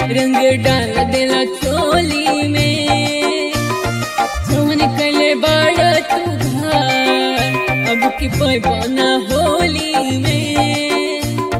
रंग डाल देला चोली में जवन कले बड़ा तू घर अब की पैबाना होली में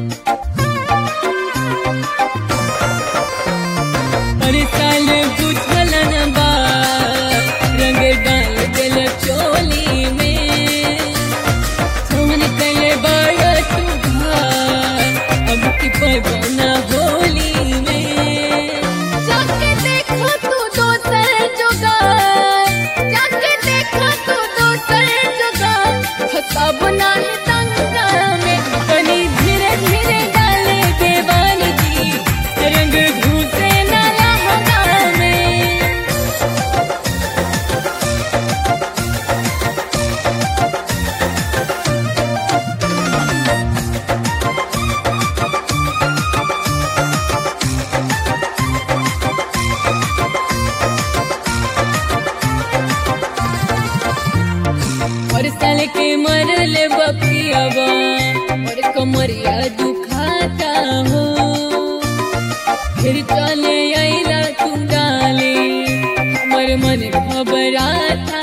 अरे साल बुझल न बा रंग डाल देला चोली में जवन कले बड़ा तू घर अब की पैबाना होली में जाके देखो तू दोसर जुगार जाके देखो तू दोसर जुगार फसाब नाही तंगा में कनी धीरे धीरे डाले देवानी जी रंग घुसे ना लहंगा में और साल के मरल बपियावा और कमरिया दुखाता हो फिर चले आईला तू डाले हमर मन घबराता